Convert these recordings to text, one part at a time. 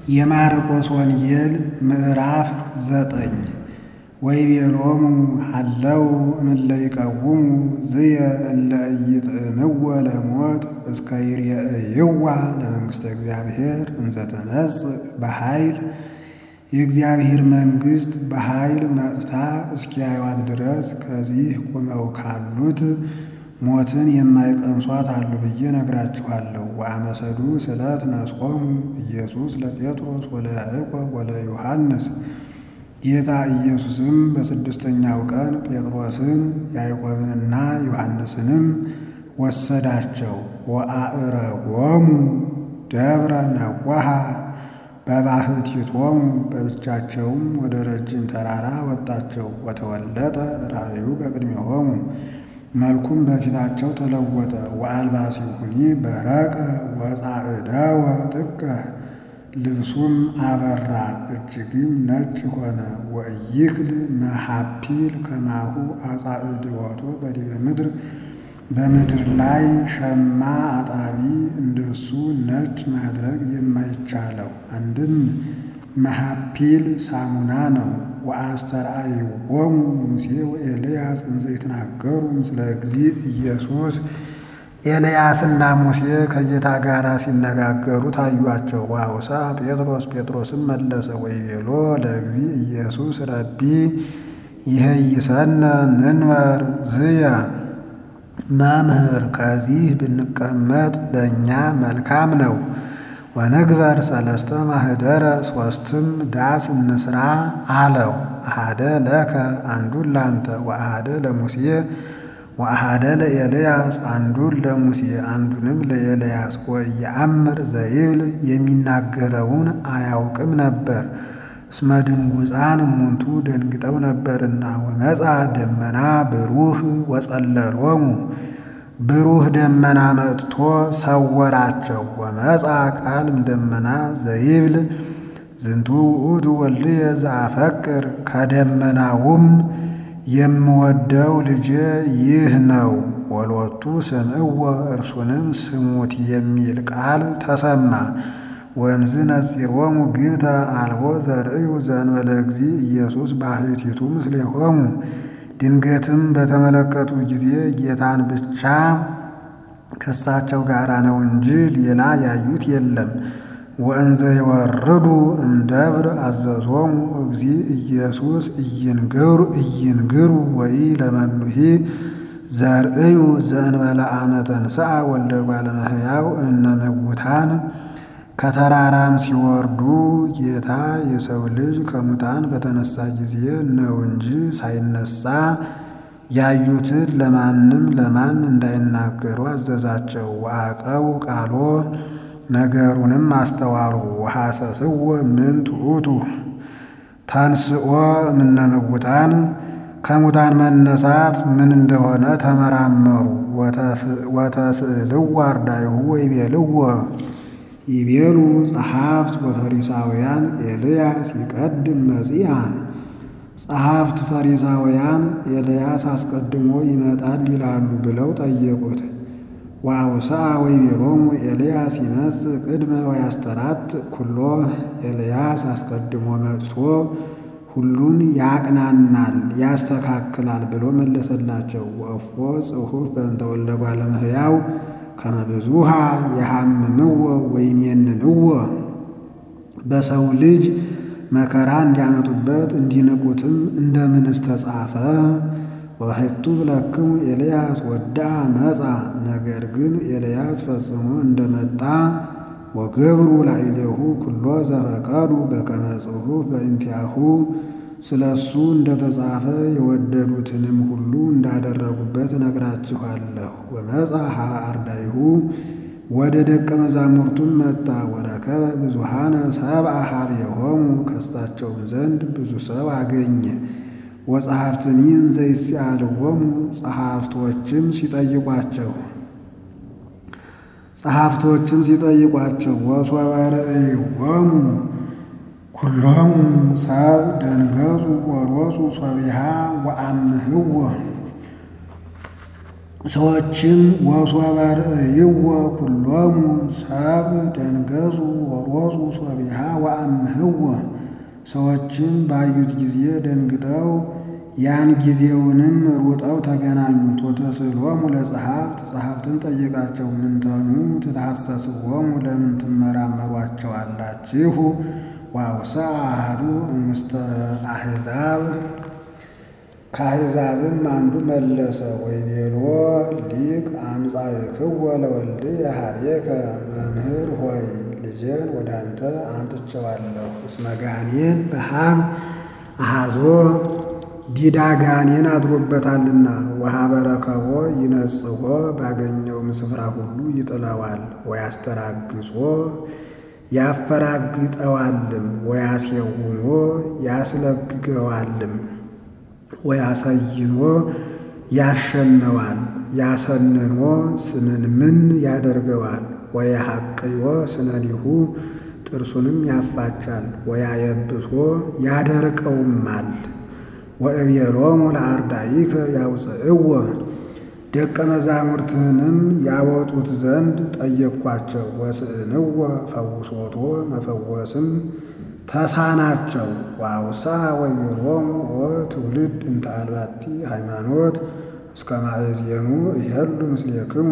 የማርቆስ ወንጌል ምዕራፍ ዘጠኝ ወይቤሎሙ ሀለው እምእለ ይቀውሙ ዝየ እለ ኢይጥዕምዎ ለሞት እስከ ይርየእይዋ ለመንግሥተ እግዚአብሔር እንዘ ትመጽእ በኃይል የእግዚአብሔር መንግሥት በኃይል መጥታ እስኪያዩዋት ድረስ ከዚህ ቁመው ካሉት ሞትን የማይቀምሷት አሉ ብዬ ነግራችኋለሁ። ወአመሰዱ ስለት ነስቆሙ ኢየሱስ ለጴጥሮስ ወለያዕቆብ ወለዮሐንስ ጌታ ኢየሱስም በስድስተኛው ቀን ጴጥሮስን ያዕቆብንና ዮሐንስንም ወሰዳቸው። ወአዕረጎሙ ደብረ ነዋሃ በባሕቲቶሙ በብቻቸውም ወደ ረጅም ተራራ ወጣቸው። ወተወለጠ ራእዩ በቅድሜሆሙ መልኩም በፊታቸው ተለወጠ። ወአልባሲሁኒ በረቀ ወጻዕደወ ጥቀ ልብሱም አበራ እጅግም ነጭ ሆነ። ወኢይክል መሐፒል ከማሁ አጻዕድወቶ በዲበ ምድር በምድር ላይ ሸማ አጣቢ እንደሱ ነጭ ማድረግ የማይቻለው አንድም መሐፒል ሳሙና ነው። ወአስተርአይዎሙ ሙሴ ወኤልያስ እንዘ ይትናገሩ ምስለ እግዚእ ኢየሱስ ኤልያስና ሙሴ ከጌታ ጋር ሲነጋገሩ ታዩአቸው። ወአውሳ ጴጥሮስ ጴጥሮስም መለሰ ወይቤሎ ለእግዚእ ኢየሱስ ረቢ ይሄይሰነ ንንበር ዝየ መምህር ከዚህ ብንቀመጥ ለእኛ መልካም ነው። ወንግበር ሰለስተ ማህደረ ሶስትም ዳስ እንስራ አለው። አሃደ ለከ አንዱን ላንተ ወአሃደ ለሙሴ ወአሃደ ለኤልያስ አንዱን ለሙሴ አንዱንም ለኤልያስ። ወኢየአምር ዘይብል የሚናገረውን አያውቅም ነበር እስመ ድንጉፃን እሙንቱ ደንግጠው ነበርና። ወመፃ ደመና ብሩህ ወጸለሎሙ ብሩህ ደመና መጥቶ ሰወራቸው። ወመፃ ቃልም ደመና ዘይብል ዝንቱ ውእቱ ወልድየ ዘአፈቅር ከደመናውም የምወደው ልጄ ይህ ነው፣ ወሎቱ ስምዕዎ እርሱንም ስሙት የሚል ቃል ተሰማ። ወእምዝ ነጺሮሙ ግብተ አልቦ ዘርእዩ ዘእንበለ እግዚእ ኢየሱስ ባሕቲቱ ምስሌሆሙ ድንገትም በተመለከቱ ጊዜ ጌታን ብቻ ከሳቸው ጋር ነው እንጂ ሌላ ያዩት የለም። ወእንዘ ይወርዱ እምደብር አዘዞሙ እግዚእ ኢየሱስ ኢይንግሩ ኢይንግሩ ወይ ለመኑሂ ዘርእዩ ዘእንበለ አመ ተንሥአ ወልደ እጓለ እመሕያው እምነ እሙታን ከተራራም ሲወርዱ ጌታ የሰው ልጅ ከሙታን በተነሳ ጊዜ ነው እንጂ ሳይነሳ ያዩትን ለማንም ለማን እንዳይናገሩ አዘዛቸው። ወአቀው ቃሎ ነገሩንም አስተዋሉ። ወሐሰስዎ ምንት ውእቱ ተንሥኦ እምነ እሙታን ከሙታን መነሳት ምን እንደሆነ ተመራመሩ። ወተስእልዎ አርዳኢሁ ወይቤልዎ ይቤሉ ጸሐፍት ወፈሪሳውያን ኤልያስ ይቀድም መጺአ ጸሐፍት ፈሪሳውያን ኤልያስ አስቀድሞ ይመጣል ይላሉ ብለው ጠየቁት። ወአውስአ ወይቤሎሙ ኤልያስ ይመጽእ ቅድመ ወያስተራት ኩሎ ኤልያስ አስቀድሞ መጥቶ ሁሉን ያቅናናል ያስተካክላል ብሎ መለሰላቸው። ወእፎ ጽሑፍ በእንተ ወልደ እጓለ እመሕያው ከመ ብዙኃ የሐምምዎ ወይሜንንዎ በሰው ልጅ መከራ እንዲያመጡበት እንዲንቁትም እንደምንስ ተጻፈ? ወሕቱ ብለክሙ ኤልያስ ወዳአ መጻ። ነገር ግን ኤልያስ ፈጽሞ እንደመጣ ወገብሩ ላዕሌሁ ኩሎ ዘፈቀዱ በከመ ጽሑፍ በእንቲአሁ ስለ እሱ እንደተጻፈ የወደዱትንም ሁሉ እንዳደረጉበት እነግራችኋለሁ። ወመጻ ኀበ አርዳኢሁ ወደ ደቀ መዛሙርቱም መጣ። ወረከበ ብዙኃነ ሰብአ ኀቤሆሙ ከሳቸውም ዘንድ ብዙ ሰው አገኘ። ወጸሐፍትኒ እንዘ ይስአልዎሙ ጸሐፍቶችም ሲጠይቋቸው ጸሐፍቶችም ሲጠይቋቸው ወሶበ ርእይዎሙ ኩሎሙ ሰብ ደንገጹ ወሮጹ ሶቢሃ ወአምህዎ ሰዎችም ወሶበ ርእይዎ ኩሎሙ ሰብ ደንገጹ ወሮፁ ሶቢሃ ወአምህዎ ሰዎችም ባዩት ጊዜ ደንግጠው ያን ጊዜውንም ሩጠው ተገናኙት። ወተስእሎሙ ለጸሐፍት ጸሐፍትን ጠየቃቸው፣ ምንተኑ ትታሰስዎሙ ለምን ትመራመሯቸዋላችሁ? ወአውስአ አሐዱ እምስተ አሕዛብ ከአሕዛብም አንዱ መለሰ ወይቤሎ ሊቅ አምጻእክዎ ለወልድየ ኀቤከ መምህር ሆይ ልጄን ወደ አንተ አምጥቼዋለሁ። እስመ ጋኔን በሃም አሐዞ ዲዳ ጋኔን አድሮበታልና ወኀበ ረከቦ ይነጽሖ ባገኘውም ስፍራ ሁሉ ይጥለዋል። ወያስተራግጾ ያፈራግጠዋልም ወያስየውኖ ያስለግገዋልም ወያሰይኖ ያሸነዋል ያሰንኖ ስንንምን ያደርገዋል ወያሐቅዮ ስነኒሁ ጥርሱንም ያፋጫል ወያየብሶ ያደርቀውማል። ወእቤሎሙ ለአርዳኢከ ያውፅእዎ ደቀ መዛሙርትህንም ያወጡት ዘንድ ጠየቅኳቸው። ወስእንዎ ፈውሶቶ መፈወስም ተሳናቸው። ወአውስአ ወይቤሎሙ ወትውልድ እንተ አልባቲ ሃይማኖት እስከ ማእዜኑ ይሄሉ ምስሌክሙ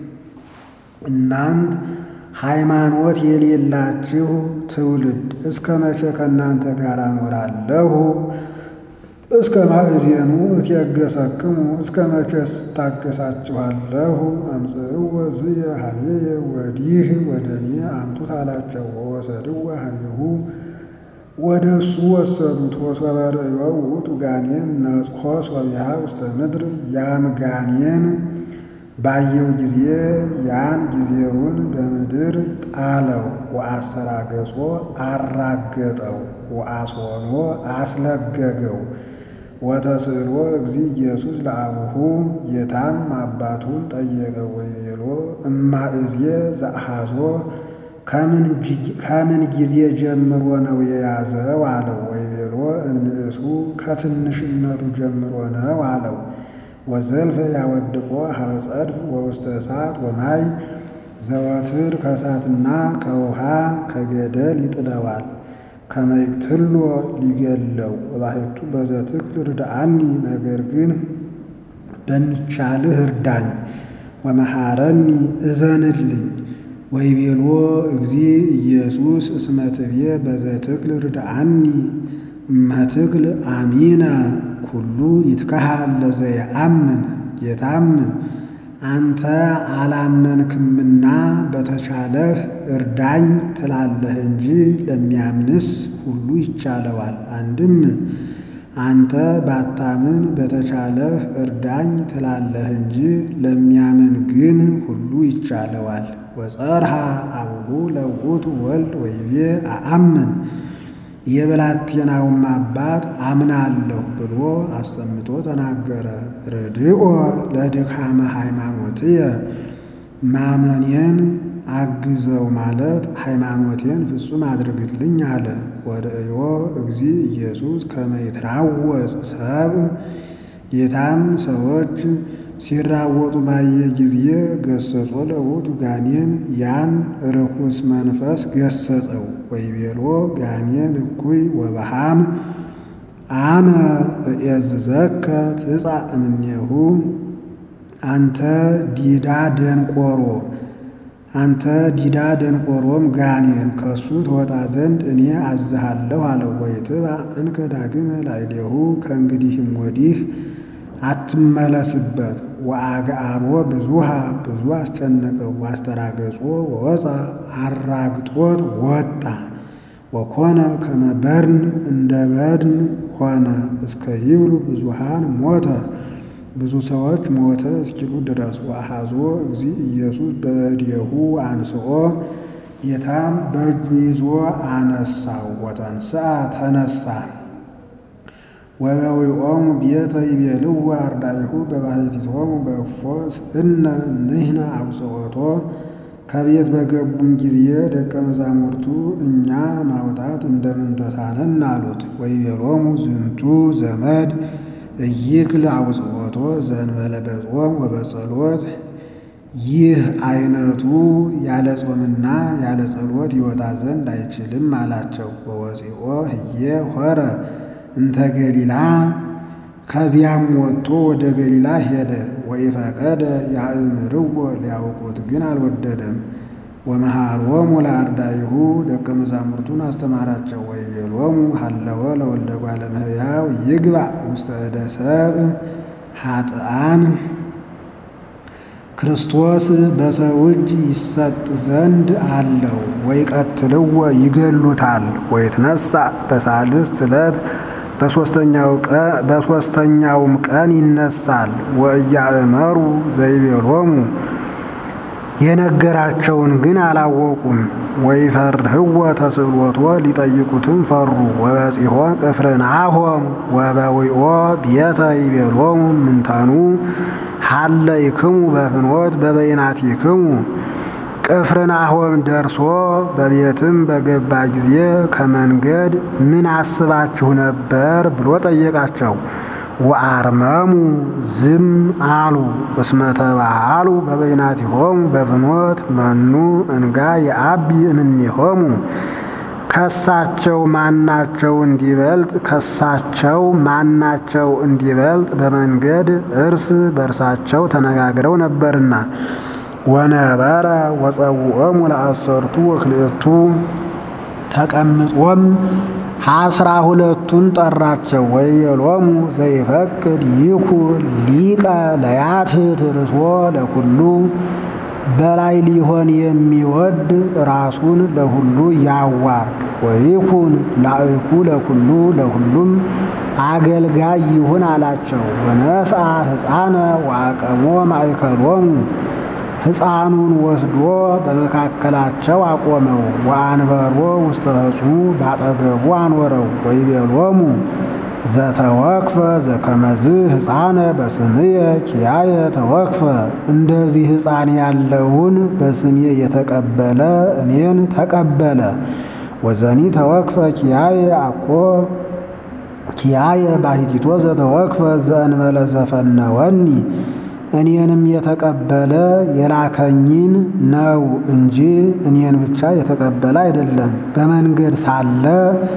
እናንት ሃይማኖት የሌላችሁ ትውልድ እስከ መቼ ከእናንተ ጋር እኖራለሁ? እስከ ማእዜኑ እትየገሰክሙ እስከ መቼ ስታገሳችኋለሁ? አምጽእዎ ዝየ ኀቤየ ወዲህ ወደ እኔ አምጡት አላቸው። ወወሰድዎ ኀቤሁ ወደ እሱ ወሰዱት። ወሶበ ርእዮ ውእቱ ጋኔን ነጽሖ ሶቢሃ ውስተ ምድር ያም ጋኔን ባየው ጊዜ ያን ጊዜውን በምድር ጣለው። ወአስተራገጾ አራገጠው፣ ወአስወኖ አስለገገው። ወተስእሎ እግዚእ ኢየሱስ ለአቡሁ ጌታም አባቱን ጠየቀው። ወይቤሎ እማእዜ ዘአሐዞ ከምን ጊዜ ጀምሮ ነው የያዘው አለው። ወይቤሎ እምንእሱ ከትንሽነቱ ጀምሮ ነው አለው። ወዘልፈ ያወድቆ ሀበ ጸድፍ ወውስተ እሳት ወማይ ዘወትር ከእሳትና ከውሃ ከገደል ይጥለዋል። ከመይቅትሎ ሊገለው ወባሕቱ በዘትክል ርድአኒ ነገር ግን በሚቻልህ እርዳኝ። ወመሐረኒ እዘንልኝ። ወይቤሎ እግዚእ ኢየሱስ እስመ ትቤ በዘትክል ርድአኒ እመትክል አሚነ ኩሉ ይትከሃል ለዘየአምን ጌታም አንተ አላመንክምና በተቻለህ እርዳኝ ትላለህ እንጂ ለሚያምንስ ሁሉ ይቻለዋል። አንድም አንተ ባታምን በተቻለህ እርዳኝ ትላለህ እንጂ ለሚያምን ግን ሁሉ ይቻለዋል። ወጸርሃ አቡሁ ለውእቱ ወልድ ወይቤ አአምን የብላቴናውም አባት አምናለሁ ብሎ አሰምቶ ተናገረ። ርድኦ ለድካመ ሃይማኖትየ ማመኔን አግዘው ማለት ሃይማኖቴን ፍጹም አድርግልኝ አለ። ወርእዮ እግዚእ ኢየሱስ ከመ ይትራወጽ ሰብእ ጌታም ሰዎች ሲራወጡ ባየ ጊዜ ገሰጾ ለውእቱ ጋኔን ያን ርኩስ መንፈስ ገሰጸው። ወይቤሎ ጋኔን እኩይ ወበሃም አነ እዔዝዘከ ትጻእ እምኔሁ አንተ ዲዳ ደንቆሮ አንተ ዲዳ ደንቆሮም ጋኔን ከሱ ትወጣ ዘንድ እኔ አዝሃለሁ አለው። ወይትብአ እንከ ዳግመ ላዕሌሁ ከእንግዲህም ወዲህ አትመለስበት። ወአግዓሮ ብዙሃ ብዙ አስጨነቀው። ዋስተራገጾ ወወፃ አራግጦት ወጣ። ወኮነ ከመ በድን እንደ በድን ሆነ። እስከ ይብሉ ብዙሃን ሞተ ብዙ ሰዎች ሞተ እስኪሉ ድረስ። ወአሐዞ እግዚእ ኢየሱስ በእዴሁ አንስኦ ጌታም በእጁ ይዞ አነሳው። ወተንሥአ ተነሳ። ወበዊኦሙ ቤተ ይቤልዎ አርዳኢሁ በባሕቲቶሙ በእፎ ስእነ ንሕነ አውጽኦቶ ከቤት በገቡም ጊዜ ደቀ መዛሙርቱ እኛ ማውጣት እንደምን ተሳነን አሉት። ወይቤሎሙ ዝንቱ ዘመድ እይክል አውጽኦቶ ዘእንበለ በጾም ወበጸሎት ይህ አይነቱ ያለ ጾምና ያለ ጸሎት ይወጣ ዘንድ አይችልም አላቸው። ወወፂኦ ህዬ ሆረ እንተ ገሊላ ከዚያም ወጥቶ ወደ ገሊላ ሄደ። ወኢፈቀደ ያእምርዎ ሊያውቁት ግን አልወደደም። ወመሃሮሙ ለአርዳኢሁ ደቀ መዛሙርቱን አስተማራቸው። ወይቤሎሙ ሀለወ ለወልደ እጓለ እመሕያው ይግባእ ውስተ እደ ሰብእ ኃጥኣን ክርስቶስ በሰው እጅ ይሰጥ ዘንድ አለው። ወይቀትልዎ ይገሉታል። ወይትነሣ በሳልስት ዕለት በሦስተኛውም ቀን ይነሳል። ወእያእመሩ ዘይቤሎሙ የነገራቸውን ግን አላወቁም። ወይፈርህዎ ተስእሎቶ ሊጠይቁትም ፈሩ። ወበጺሖ ቅፍርናሆም ወበዊኦ ቤተ ይቤሎሙ ምንተኑ ሀለይክሙ በፍኖት በበይናቲክሙ ቅፍርናሆም ደርሶ በቤትም በገባ ጊዜ ከመንገድ ምን አስባችሁ ነበር ብሎ ጠየቃቸው። ወአርመሙ ዝም አሉ። እስመ ተባሃሉ በበይናቲሆሙ በፍኖት መኑ እንጋ የአቢ እምኔሆሙ ከሳቸው ማናቸው እንዲበልጥ ከሳቸው ማናቸው እንዲበልጥ በመንገድ እርስ በርሳቸው ተነጋግረው ነበርና። ወነበረ ወጸውዖሙ ለአሰርቱ ወክልኤቱ ተቀምጦም አስራ ሁለቱን ጠራቸው። ወይቤሎሙ ዘይፈቅድ ይኩን ሊቀ ለያትት ርእሶ ለኩሉ በላይ ሊሆን የሚወድ ራሱን ለሁሉ ያዋርድ። ወይኩን ላእኩ ለኩሉ ለሁሉም አገልጋይ ይሁን አላቸው። ወነስአ ሕፃነ ወአቀሞ ማእከሎሙ ሕፃኑን ወስዶ በመካከላቸው አቆመው። ወአንበሮ ውስተ ሕፅኑ ባጠገቡ አኖረው። ወይቤሎሙ ዘተወክፈ ዘከመዝ ሕፃነ በስምየ ኪያየ ተወክፈ እንደዚህ ሕፃን ያለውን በስሜ የተቀበለ እኔን ተቀበለ። ወዘኒ ተወክፈ ኪያየ አኮ ኪያየ ባሕቲቶ ዘተወክፈ ዘእንበለ ዘፈነወኒ እኔንም የተቀበለ የላከኝን ነው እንጂ እኔን ብቻ የተቀበለ አይደለም። በመንገድ ሳለ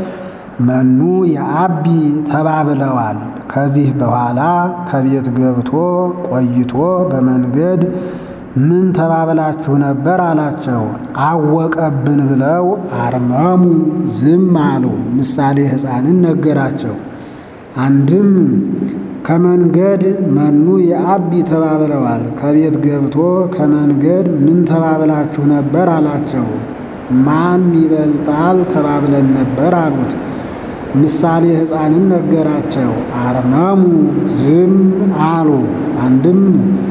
መኑ የአቢ ተባብለዋል። ከዚህ በኋላ ከቤት ገብቶ ቆይቶ በመንገድ ምን ተባብላችሁ ነበር አላቸው። አወቀብን ብለው አርመሙ ዝም አሉ። ምሳሌ ሕፃንን ነገራቸው። አንድም ከመንገድ መኑ የአቢ ተባብለዋል። ከቤት ገብቶ ከመንገድ ምን ተባብላችሁ ነበር አላቸው። ማን ይበልጣል ተባብለን ነበር አሉት። ምሳሌ ሕፃንን ነገራቸው። አርመሙ ዝም አሉ። አንድም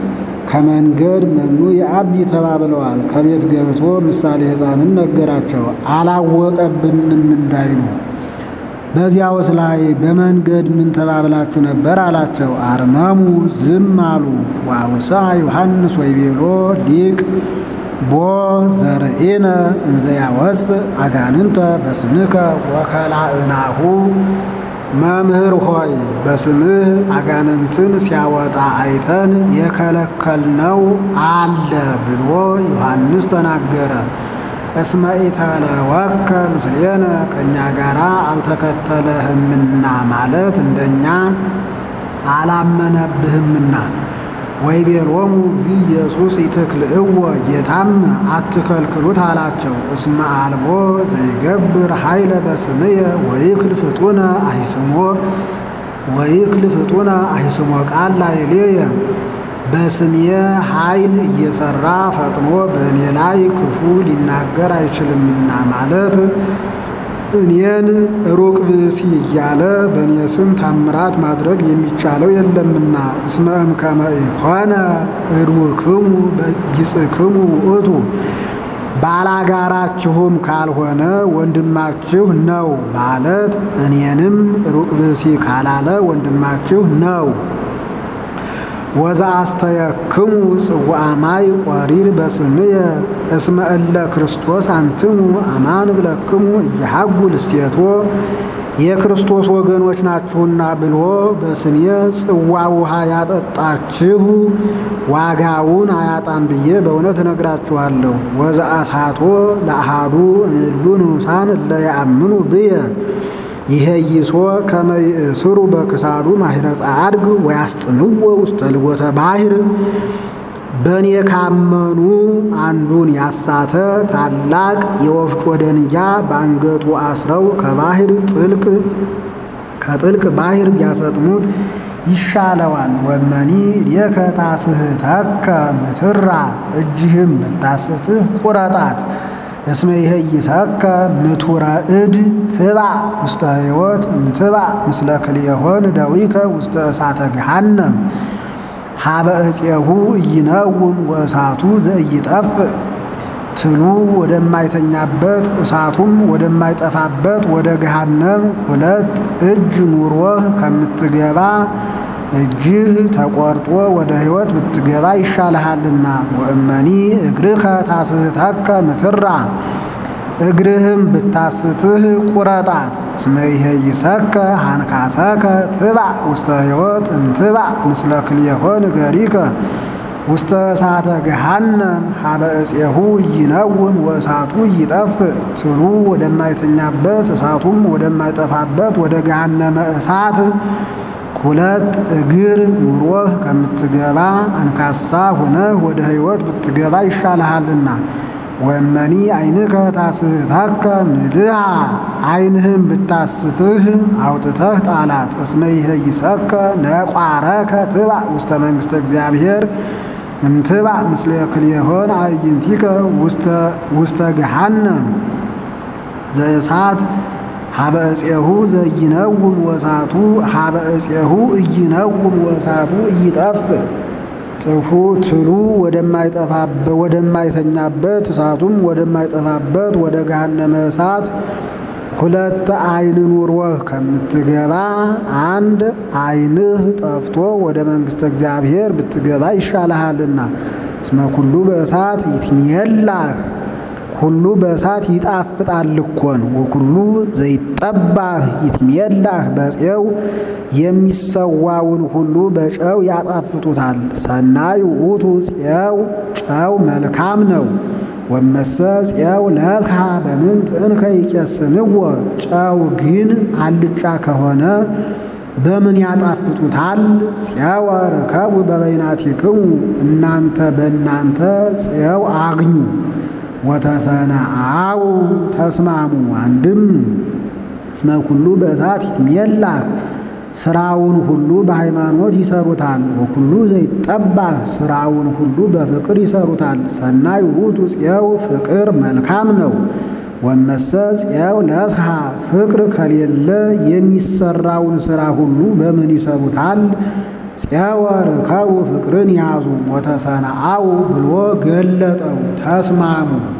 ከመንገድ መኑ የአቢ ተባብለዋል። ከቤት ገብቶ ምሳሌ ሕፃንን ነገራቸው። አላወቀብንም እንዳይሉ በዚያውስ ላይ በመንገድ ምን ተባብላችሁ ነበር አላቸው። አርመሙ ዝም አሉ። ወአውሳ ዮሐንስ ወይቤሎ ሊቅ ቦ ዘርኢነ እንዘ ያወፅእ አጋንንተ በስምከ ወከላእናሁ መምህር ሆይ በስምህ አጋንንትን ሲያወጣ አይተን የከለከልነው አለ ብሎ ዮሐንስ ተናገረ። እስመ ኢተለወከ ምስሌነ ከእኛ ጋር አልተከተለህምና ማለት እንደኛ አላመነብህምና። ወይቤሎሙ እግዚእ ኢየሱስ ኢትክልእዎ ጌታም አትከልክሉት አላቸው። እስመ አልቦ ዘይገብር ኃይለ በስምየ ወይክል ፍጡነ አይስሞ ወይክል ፍጡነ አይስሞ ቃል ላዕሌየ በስምየ ኃይል እየሰራ ፈጥኖ በእኔ ላይ ክፉ ሊናገር አይችልምና ማለት እኔን ሩቅ ብእሲ እያለ በእኔ ስም ታምራት ማድረግ የሚቻለው የለምና። እስመ እምከመ ኢኮነ እድውክሙ ቢጽክሙ ውእቱ ባላጋራችሁም ካልሆነ ወንድማችሁ ነው ማለት እኔንም ሩቅ ብእሲ ካላለ ወንድማችሁ ነው። ወዛ አስተየክሙ ጽዋዐ ማይ ቆሪር በስምየ እስመ እለ ክርስቶስ አንትሙ አማን ብለክሙ እየሐጉ ልስቴቶ የክርስቶስ ወገኖች ናችሁና ብሎ በስሜ ጽዋ ውሃ ያጠጣችሁ ዋጋውን አያጣም ብዬ በእውነት እነግራችኋለሁ። ወዘአሳቶ ለአሃዱ እምእሉ ንዑሳን እለ ያአምኑ ብየ ይሄይሶ ከመ ይእስሩ በክሳዱ ማሂረ ጻድግ ወያስጥምዎ ውስተ ልጎተ ባሕር በእኔ ካመኑ አንዱን ያሳተ ታላቅ የወፍጮ ደንጃ በአንገቱ አስረው ከባሕር ጥልቅ ከጥልቅ ባሕር ቢያሰጥሙት ይሻለዋል። ወመኒ እዴከ ታስሕተከ ምትራ እጅህም ብታስትህ ቁረጣት። እስመ ይሄይሰከ ምቱረ እድ ትባዕ ውስተ ሕይወት እምትባዕ ምስለ ክልኤሆን ደዊከ ውስተ እሳተ ገሃነም ሀበ እፄሁ ኢይነውም ወእሳቱ ዘኢይጠፍእ ትሉ ወደማይተኛበት እሳቱም ወደማይጠፋበት ወደ ገሃነም ሁለት እጅ ኑሮህ ከምትገባ እጅህ ተቆርጦ ወደ ሕይወት ብትገባ ይሻልሃልና። ወእመኒ እግርከ ታስሕተከ ምትራ እግርህም ብታስትህ ቁረጣት። እስመ ይሄይሰከ ሃንካሰከ ትባዕ ውስተ ሕይወት እምትባዕ ምስለ ክልኤሆን ገሪከ ውስተ እሳተ ገሃነም ሀበ እፄሁ ኢይነውም ወእሳቱ ኢይጠፍእ ትሉ ወደማይተኛበት እሳቱም ወደማይጠፋበት ወደ ገሃነመ እሳት ሁለት እግር ኑሮህ ከምትገባ አንካሳ ሆነህ ወደ ሕይወት ብትገባ ይሻልሃልና። ወእመኒ ዓይንከ ታስሕተከ ንድሃ ዓይንህም ብታስትህ አውጥተህ ጣላት። እስመ ይሄይሰከ ነቋረከ ትባዕ ውስተ መንግሥተ እግዚአብሔር እምትባዕ ምስለ ክልኤሆን አዕይንቲከ ውስተ ገሃነም ዘእሳት ሀበ እፄሁ ዘኢይነውም ወእሳቱ ሀበ እፄሁ ኢይነውም ወእሳቱ ኢይጠፍእ ጥፉ ትሉ ወደማይተኛበት እሳቱም ወደማይጠፋበት ወደ ገሃነመ እሳት ሁለት ዓይን ኑሮህ ከምትገባ አንድ ዓይንህ ጠፍቶ ወደ መንግሥተ እግዚአብሔር ብትገባ ይሻልሃልና። እስመ ኩሉ በእሳት ይትሜላህ ሁሉ በእሳት ይጣፍጣል እኮን ወኩሉ ዘይጠባህ ይትሜላህ በፄው የሚሰዋውን ሁሉ በጨው ያጣፍጡታል። ሰናይ ውእቱ ፄው ጨው መልካም ነው። ወመሰ ፄው ለስሐ በምንት እንከ ይቄስንዎ ጨው ግን አልጫ ከሆነ በምን ያጣፍጡታል? ፄወ ርከቡ በበይናቲክሙ እናንተ በእናንተ ፄው አግኙ ወተሰነአው ተስማሙ። አንድም እስመ ኩሉ በእሳት ይትሜላህ ስራውን ሁሉ በሃይማኖት ይሰሩታል። ወኩሉ ዘይጠባህ ስራውን ሁሉ በፍቅር ይሰሩታል። ሰናይ ውእቱ ፄው ፍቅር መልካም ነው። ወመሰ ፄው ለስሐ ፍቅር ከሌለ የሚሰራውን ስራ ሁሉ በምን ይሰሩታል? ፄወ ርከቡ ፍቅርን ያዙ ወተሰነአው ብሎ ገለጠው። ተስማሙ